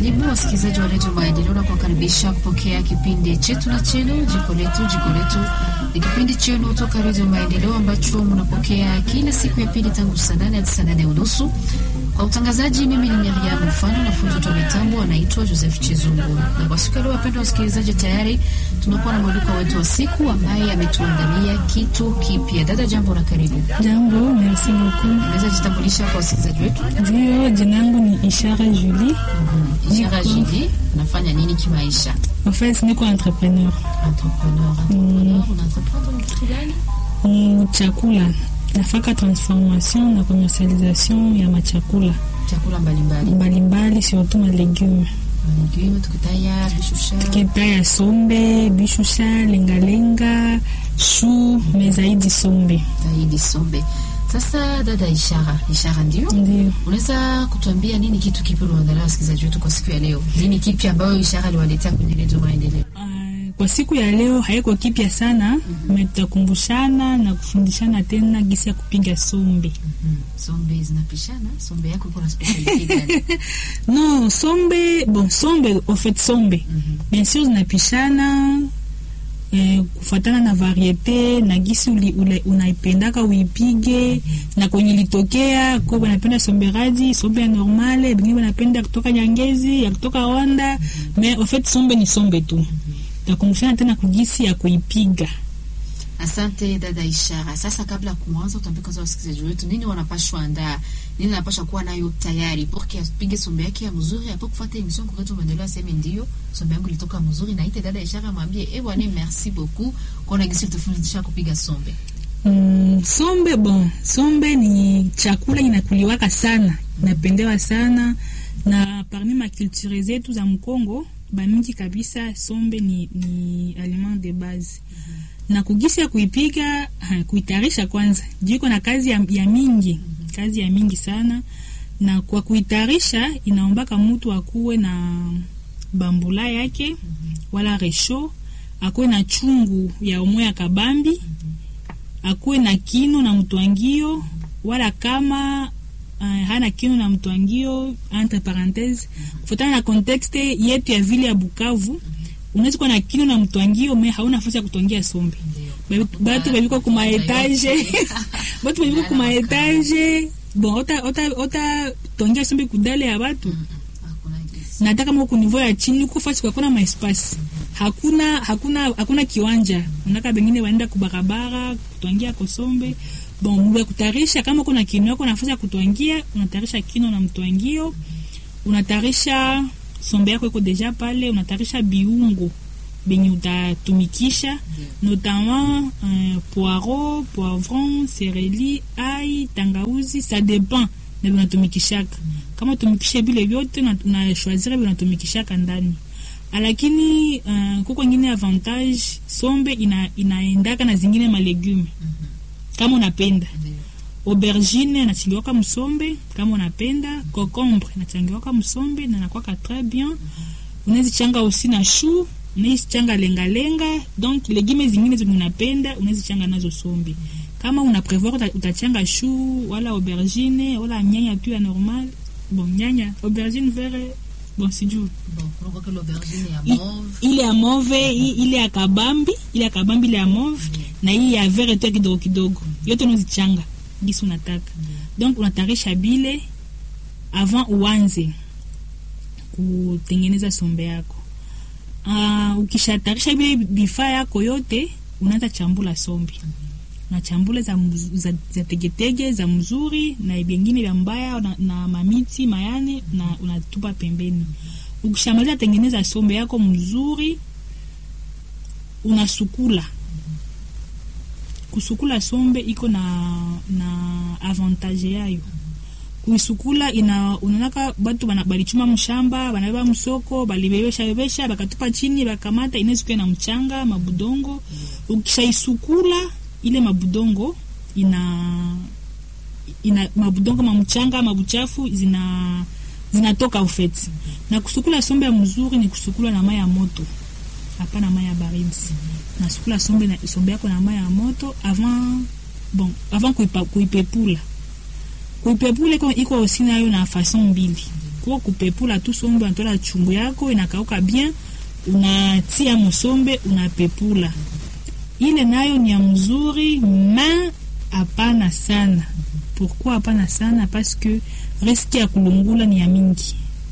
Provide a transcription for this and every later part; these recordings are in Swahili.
Karibu wasikilizaji wa redio Maendeleo na kuwakaribisha kupokea kipindi chetu na chenu jiko letu. Jiko letu ni kipindi chenu toka redio Maendeleo ambacho mnapokea kila siku ya pili tangu saa nane hadi saa nane unusu. Kwa utangazaji, mimi ni Miriam Mfano na fundi wa mitambo anaitwa Joseph Chizungu. Na kwa siku ya leo, wapendwa wasikilizaji, tayari tunakuwa na mwaliko wetu wa siku ambaye ametuandalia kitu kipya. Dada, jambo na karibu. Jambo, merci beaucoup. Unaweza jitambulisha kwa wasikilizaji wetu? Ndio, jina langu ni Ishara Julie. Ishara Jili, unafanya nini kimaisha? En fait, niko entrepreneur Entrepreneur. Entrepreneur, una entrepreneur kitu gani? mu chakula. Nafaka transformation na commercialisation ya machakula Chakula mbalimbali. mbalimbali, surtout ma legume Legume, tukitaya bishusha. keta ya sombe, bishusha, lengalenga, shu, me zaidi sombe. Zaidi sombe. Sasa dada Ishara, Ishara ndio Ndio. unaweza kutuambia nini kitu kipi uliandalia wasikilizaji wetu kwa siku ya leo? Nini kipi ambayo Ishara aliwaletea kwenye redio Maendeleo? Ah, Kwa siku ya leo haiko kipya sana, me tutakumbushana na kufundishana tena gisi ya kupiga sombe. Mm, sombe zinapishana. Sombe yako iko na speciality gani? Non, sombe, bon, sombe, au fait sombe. Mhm. Bien sûr zinapishana eh, kufatana na variete na gisi uli- ule- unaipendaka uipige na kwenye litokea ko wanapenda sombe radi, sombe ya normale, bengine wanapenda kutoka Nyangezi, ya kutoka Rwanda, mais au fait sombe ni sombe tu. Takumbushana tena kugisi ya kuipiga. Asante dada Ishara. Sasa kabla ya kuanza, utaambia kwanza wasikilizaji wetu nini wanapashwa andaa, nini wanapashwa kuwa nayo tayari porque apige sombe yake ya mzuri, apo kufuata emission kwa redio Maendeleo, aseme ndio sombe yangu ilitoka mzuri, na ite dada Ishara mwambie eh, bwana merci beaucoup kwa na gisi utafundisha kupiga sombe. Mm, sombe bon, sombe ni chakula inakuliwaka sana, inapendewa sana na parmi makulture zetu za Mkongo bamingi kabisa, sombe ni, ni aliment de base na kugisi ya kuipika ha, kuitarisha kwanza jiko na kazi ya, ya mingi kazi ya mingi sana, na kwa kuitarisha inaombaka mtu akuwe na bambula yake wala resho, akuwe na chungu ya umwe ya kabambi akuwe na kino na mtwangio wala kama uh, hana kino na mtwangio entre parenthese kufuatana na contexte yetu ya vile ya Bukavu unaweza kuwa na kino na mtwangio me hauna nafasi ya kutwangia sombe Ba- batu babiko kuma etage batu babiko kuma etage bon ota ota ota twangia sombe kudale ya batu Hakuna gisi. na hata kama uko niveau ya chini uko fasi kwa kuna maespasi hakuna hakuna hakuna kiwanja unaka bengine waenda kubarabara kutwangia kosombe bon mwe kutarisha kama kuna kino yako nafasi ya kutwangia unatarisha kino na mtwangio unatarisha sombe yako iko deja pale unatarisha biungo benye utatumikisha notamment euh, poiro poivron sereli ai tangauzi ça dépend na vinatumikishaka kama utumikishe vile vyote una- unashwazira vinatumikishaka ndani lakini uh, kuko ingine avantage sombe ina, inaendaka na zingine malegume kama unapenda Ndio. aubergine nachangiwaka msombe kama unapenda cocombre nachangiwaka msombe na nakwaka très bien unaweza changa aussi na chou unaweza changa lengalenga donc legume zingine zenye unapenda unaweza changa nazo sombe kama una prevoir uta- utachanga chou wala aubergine wala nyanya tu ya normal bon nyanya aubergine vert bon sijui Bon, kunakuwa kile aubergine ya I- mauve. ile ya mauve i- ile ya kabambi ile ya kabambi ile ya mauve na hii ya vert tu ya kidogo kidogo yote unazichanga gisi unataka donc unatarisha bile avant uanze kutengeneza sombe yako uh, ukishatarisha bile bifaa yako yote unaanza chambula sombe unachambula za, mz- za, za tegetege za mzuri na vyengine vya mbaya na, na mamiti mayane na unatupa pembeni ukishamaliza tengeneza sombe yako mzuri unasukula kusukula sombe iko na na avantage yayo kuisukula ina unaonaka batu bana- balichuma mshamba banabeba msoko balibebesha bebesha bakatupa chini bakamata inaweza na mchanga mabudongo ukishaisukula ile mabudongo ina ina mabudongo mamchanga mabuchafu zina zinatoka ufeti na kusukula sombe ya mzuri ni kusukula na mai ya moto hapana mai ya baridi nasukula sombe, na, sombe yako na mai ya moto avant bon avant kuipa, kuipepula kuipepula iko iko osi nayo na fason mbili kuko kupepula tu sombe unatola chungu yako inakauka bien unatia musombe unapepula ile nayo ni ya mzuri ma hapana sana pourquoi hapana sana parce que riske ya kulungula ni ya mingi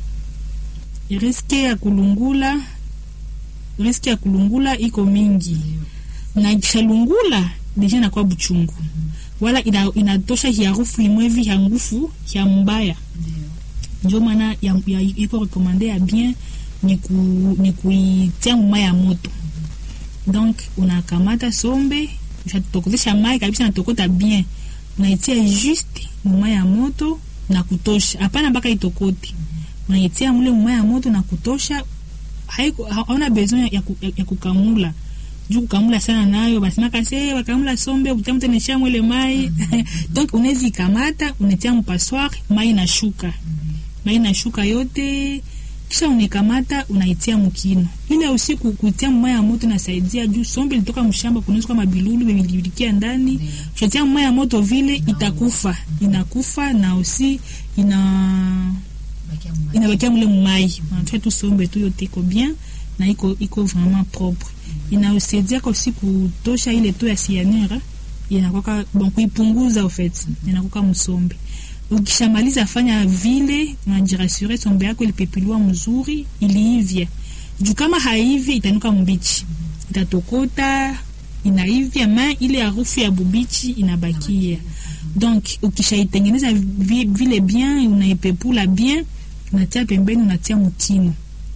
riske ya kulungula riske ya kulungula iko mingi na ikishalungula deja inakuwa buchungu wala ina, inatosha hiarufu imwevi ya ngufu ya mbaya ndio maana ya, ya, iko rekomande ya bien ni, ku, ni kuitia mumai ya moto donc unakamata sombe ushatokotesha mai kabisa natokota bien unaitia juste mumai ya moto na kutosha hapana mpaka itokote unaitia mule mumai ya moto na kutosha haiko hauna besoin ya, ku, ya, ya kukamula juu kukamula sana nayo basimaka se bakamula sombe utamtenesha mwele mai donc unaweza ikamata unatia mpassoir mai nashuka mai nashuka yote kisha unekamata unaitia mkino ile usiku kutia mmaya ya moto nasaidia juu sombe litoka mshamba kunaweza kama bilulu vimilikia ndani ushatia mmaya ya moto vile itakufa inakufa na usi ina inabakia mule mmai unatoa tu sombe tu yote iko bien na iko iko vraiment propre inausaidia kwa usi kutosha ile tu ya cyanure inakoka bon kuipunguza au fait inakoka msombe ukishamaliza fanya vile unajirasure sombe yako ilipepiliwa mzuri iliivya juu kama haivi itanuka mbichi itatokota inaivya ma ile harufu ya bubichi inabakia donc ukishaitengeneza vi, vile bien unaipepula bien unatia pembeni unatia mkino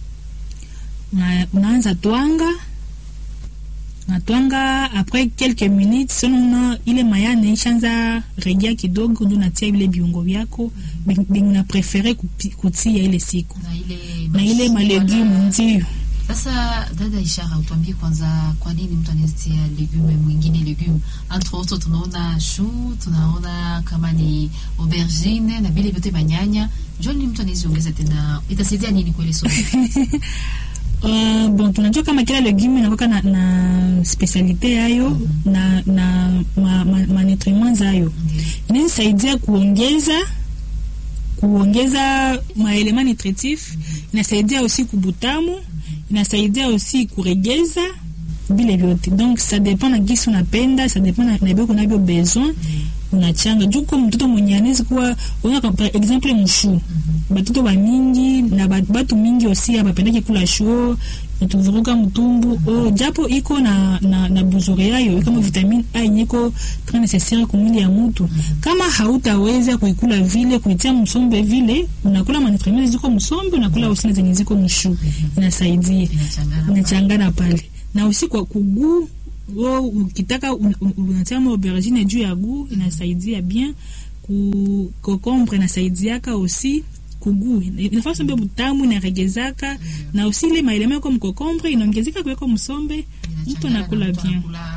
una, unaanza twanga natwanga après quelques minutes sonona ile mayane ishanza regia kidogo ndio natia vile viungo vyako benye una prefere kutia ile siku na ile, na ile malegume ndio sasa dada Ishara, utuambie kwanza, kwa nini mtu anazitia legume mwingine legume? Entre autres tunaona chou, tunaona kama ni aubergine na vile vyote manyanya. Njoo nini mtu anaziongeza tena, itasaidia nini kwa ile sosi? Uh, bon tunajua kama kila legume inakuwa na, na specialite yayo mm -hmm. na na ma, ma, ma nutriment zayo mm -hmm. inaweza saidia kuongeza kuongeza maelema nutritif mm -hmm. inasaidia aussi kubutamu mm -hmm. inasaidia aussi kuregeza vile vyote donc ça dépend na gisi unapenda ça dépend na nabio kunavyo besoin mm -hmm. unachanga juu kwa mtoto mwenye anaweza kuwa unaona par exemple mshu mm -hmm. batoto ba mingi na batu mingi aussi abapendaki kula shuo tuvuruga mtumbu mm -hmm. oh, japo iko na na, na buzuri yayo kama vitamine A yenyeko très nécessaire kwa mwili ya mtu mm -hmm. kama hautaweza kuikula vile kuitia msombe vile unakula manutriments ziko msombe unakula mm -hmm. usina zenye ziko mshu mm -hmm. inasaidia inachangana pale na usi kwa kuguu o ukitaka unatia un, aubergine juu ya guu inasaidia bien ku kokombre inasaidiaka aussi kugu inafaa sombe butamu inaregezaka yeah. na usi ile maelema yako mkokombre inaongezeka kuweko msombe mtu anakula bien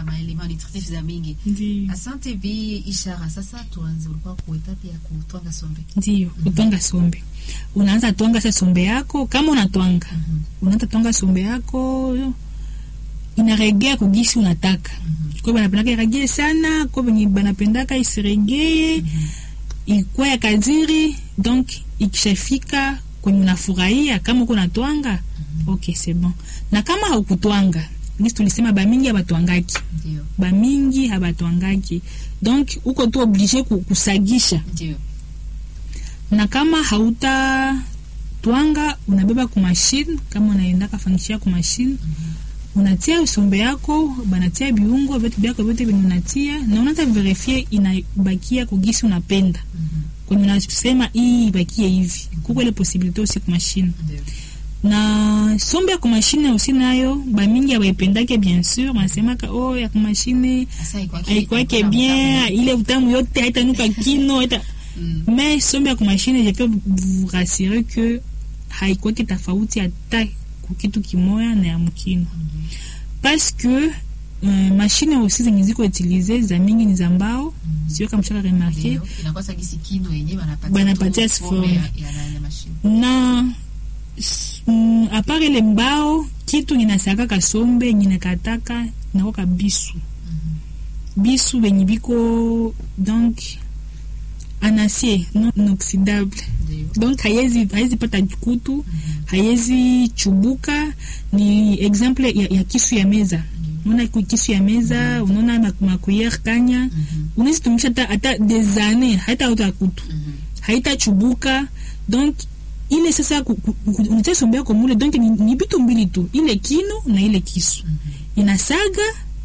asante bi ishara sasa tuanze ulikuwa kuetapi ya kutwanga sombe ndio mm -hmm. kutwanga sombe unaanza twanga sa sombe yako kama unatwanga mm -hmm. unaanza twanga sombe yako inaregea kugisi unataka mm -hmm. kwa banapendaka iregee sana kwa benye banapendaka isiregee mm -hmm. ikwa ya kadiri donc ikishafika kwenye unafurahia kama uko natwanga mm -hmm. okay c'est bon na kama haukutwanga gisi tulisema bamingi habatwangaki bamingi habatwangaki donc uko tu oblige kusagisha Ndiyo. na kama hauta twanga unabeba kumashine kama unaendaka fangishia kumashine mm -hmm. unatia usombe yako banatia biungo vitu byako vyote vyenye unatia na unata verifie inabakia kugisi unapenda mm -hmm. kwenye unasema hii ibakie hivi kuko ile posibilite usi kumashine Ndiyo. na sombe ya kumashine usi nayo bamingi abaipendake bien sûr banasemaka oh ya kumashine Asa haikwake- aikwake haikuna bien utamu. ile utamu yote haitanuka kino haita Mm. mais sombe ya kumashine je peux vous rassurer que haikwake tofauti hata kukitu kimoya na ya mkino parce que uh, mashine aussi zenye ziko utilize za mingi ni za mbao sio kama mshaka remarke Ndiyo. Inakuwa sa gisi kino yenye banapatia Banapatia tu forme. forme ya- ya- ya mashine. na s- mm, apart ile mbao kitu ninasaka sombe ninakataka nakoka bisu bisu benye biko donc en acier non inoxydable Ndio. donc haiwezi haiwezi pata kutu haiwezi chubuka ni exemple ya, ya kisu ya meza unaona ku- kisu ya meza unaona ma- makuyer kanya unaweza tumisha hata hata des années haita uta kutu Mhm. haitachubuka donc ile sasa ku- ku- ku- unatia sombe yako mule donc ni, ni vitu mbili tu ile kino na ile kisu inasaga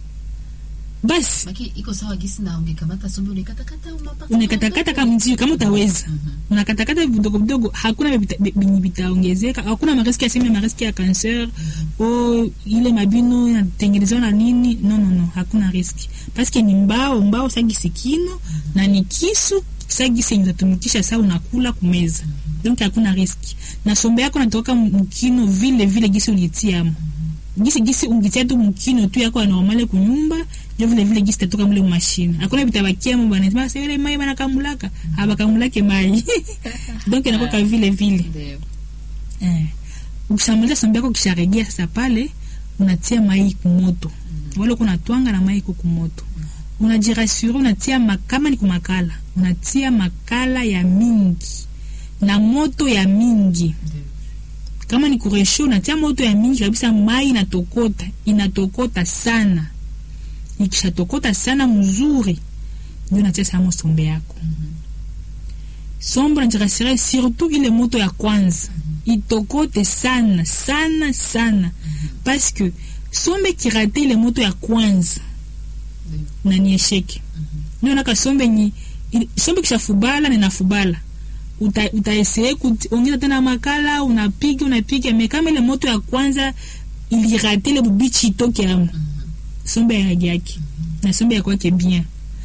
basi Maki iko sawa gisi na ungekamata sombe unakatakata unapaka. unakatakata kama mzio kama utaweza unakatakata vidogo vidogo hakuna vita- venye vitaongezeka hakuna mariski ya seme mariski ya cancer o ile mabino inatengenezewa na nini no no no hakuna riski paske ni mbao mbao sagisi kino na ni kisu sagisi yenye utatumikisha saa unakula kumeza donc hakuna riski na sombe yako natoka mkino vile vile gisi ulitiamo gisi gisi ungitia tu mkino tu yako anormale kunyumba ndio vile vile gisi tatoka mule mashine hakuna vitabakia mo bana sema sasa ile mai bana kamulaka abakamulake mai donc inakuwa kama vile vile Ndio. eh ukishamaliza sombe yako kisharegea sasa pale unatia mai kumoto wale kuna twanga na mai iko kumoto unajirasure unatia ma- kama ni kumakala unatia makala ya mingi na moto ya mingi Ndio. kama ni kuresho unatia moto ya mingi kabisa mai inatokota inatokota sana ikishatokota sana mzuri ndio natia samo sombe yako sombe najirasire surtout ile moto ya kwanza itokote sana sana sana parce que sombe kirate ile moto ya kwanza Ndio. na ni esheke ndio naka sombe ni ili- sombe kishafubala na inafubala uta utaesee kuongeza tena makala unapiga unapiga me kama ile moto ya kwanza ilirate ile bubichi itoke amo sombe ya rangi yake na sombe ya kwake bien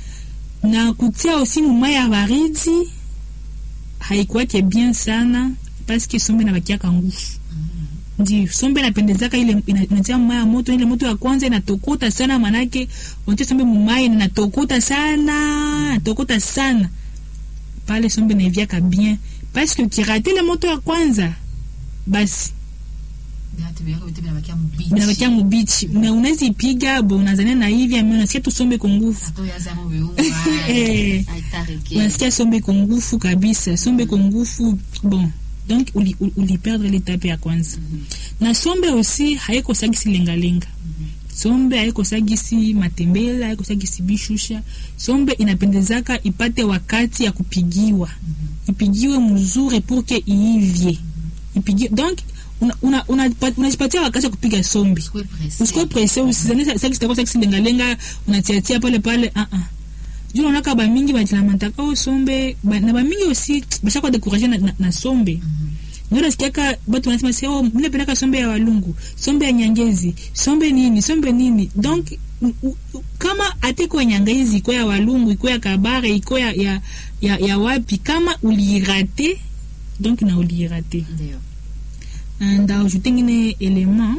na kutia osi mumai ya baridi haikuwake bien sana paske sombe nabakiaka nguvu ndio sombe inapendezaka ile ina- inatia mumai ya moto ile moto ya kwanza inatokota sana manake unatia sombe mumai na inatokota sana inatokota sana pale sombe naiviaka bien paske ukirate ile moto ya kwanza basi Viatu vyako vitu vinabakia mbichi. binabakia mubichi na unaweza ipiga bo unazania na hivi ame unasikia tu sombe kwa nguvu Ato ya zamo viungo. Eh. Aitareke. unasikia sombe iko ngufu kabisa sombe iko ngufu bon donc uli, uli, uliperdre letape ya kwanza na sombe aussi haikosagisi lengalenga sombe haikosagisi matembele haikosagisi bishusha sombe inapendezaka ipate wakati ya kupigiwa ipigiwe mzuri pour que iivye ipigiwe donc unajipatia una, una, unajipatia wakati ya kupiga sombe Usikue pressé. usikuwe presse usizani sasa kitakuwa sasa lengalenga unatiatia pale pale ah ah juu naonaka bamingi bajilamataka o sombe ba, na bamingi aussi bashakwa dekuraje na, na, na sombe ndio nasikiaka batu wanasema se oh mimi napendaka sombe ya walungu sombe ya nyangezi sombe nini sombe nini donc u- u- u- kama ate iko ya nyangezi iko ya walungu iko ya kabare iko ya, ya, ya, ya wapi kama uliirate donc na uliirate Ndio. ndaajute ngine element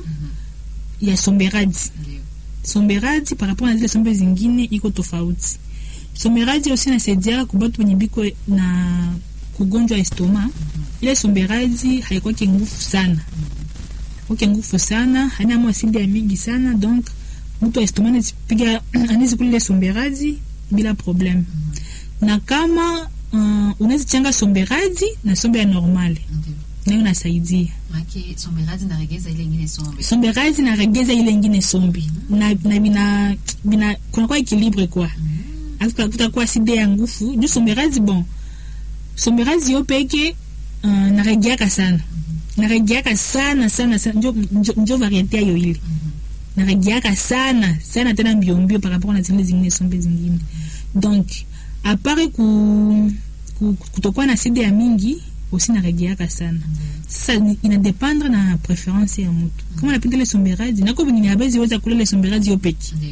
ya somberadi Ndio. somberadi par rapport na zile sombe zingine iko tofauti somberadi aussi nasaidia kubatu wenye biko na kugonjwa estoma ile somberadi haikwake nguvu sana kwake nguvu sana haina mwasidi ya mingi sana donc mtu wa estoma anazipiga anaweza ile somberadi bila problème na kama uh, unazichanga somberadi na sombe ya normale Ndio. nayo nasaidia Maki somberazi na regeza ile ingine sombe. sombe razi naregeza ile ingine sombi na, na bina, bina kunakuwa ekilibre kwa mm. kutakuwa side ya ngufu juu sombe razi bon sombe razi yo peke uh, naregeaka sana naregeaka sana sana sana njo, njo, njo variete ayo ile naregeaka sana sana tena mbiombio par rapport na zile zingine sombe zingine donc apare ku, ku, kutokuwa na side ya mingi aussi naregeaka sana sasa ni- inadependre na preference ya mtu kama napenda ile somberaji nako vingine habezi weza kula ile somberaji yo peke Ndio.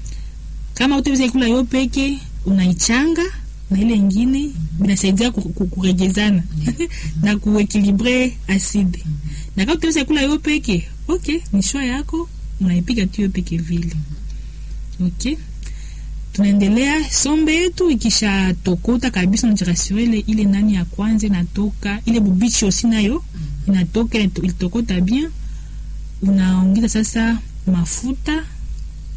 kama utaweza kula yo peke unaichanga na ile ingine binasaidia ku- ku- kuregezana na kuekilibre acide na kama utaweza kula yo peke ok ni shwa yako unaipiga tu yo peke vile ok tunaendelea sombe yetu ikishatokota kabisa unajirasure ile ile nani ya kwanza inatoka ile bubichi osi nayo inatoka inato- ilitokota bien unaongeza sasa mafuta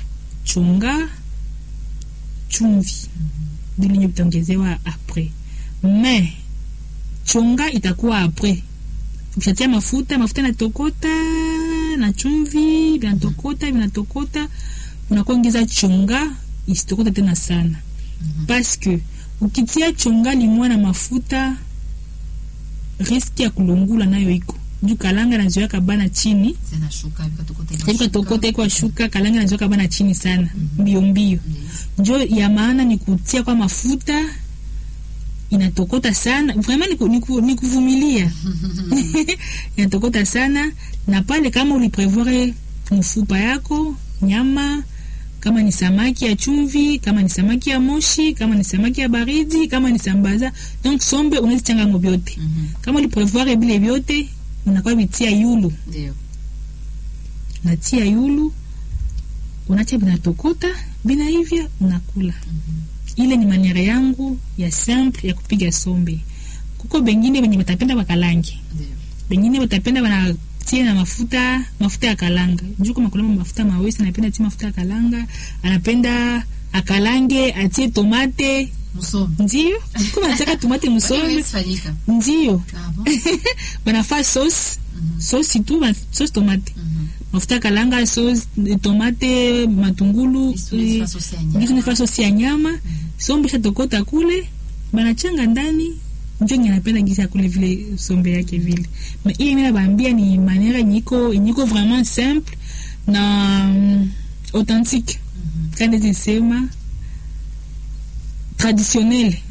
chunga chumvi vilinye vitaongezewa apres me chonga itakuwa apres ukishatia mafuta mafuta inatokota na chumvi vinatokota vinatokota unakuwa ongeza chonga isitokota tena sana paske ukitia chonga limwa na mafuta riski ya kulungula nayo iko juu kalanga nazoyaka bana chini zinashuka vikatokota vikatokota iko ashuka kalanga nazoyaka bana chini sana mbio mbio njo ya maana ni kutia kwa mafuta inatokota sana vraiment ni, ku, ni, ku, ni kuvumilia inatokota sana na pale kama uliprevoir mfupa yako nyama kama ni samaki ya chumvi kama ni samaki ya moshi kama ni samaki ya baridi kama ni sambaza donc sombe unaweza changa ngo vyote kama uliprevoir vile vyote unakuwa vitia yulu ndio natia yulu unacha vinatokota bina hivya unakula ile ni maniere yangu ya simple ya kupiga sombe kuko bengine benye batapenda bakalange ndio bengine batapenda banatie na mafuta mafuta ya kalanga juu kama kulama mafuta mawesi anapenda tie mafuta ya kalanga anapenda akalange atie tomate msomi ndio kuma nataka tomate musombe Haiwezi fanyika ndio ah bon banafaa sauce sauce tu ba- sauce tomate Mhm. mafuta ya kalanga sauce eh, tomate matungulu Isu ni eh, fasosi ya nyama. ngizo ni fasosi ya nyama sombe shatokota kule banachanga ndani njo nye napenda gisi akule vile sombe yake vile ma ile mi nabaambia ni maniere nyiko nyiko vraiment simple na mm, authentique Mhm. kandi zisema traditionnel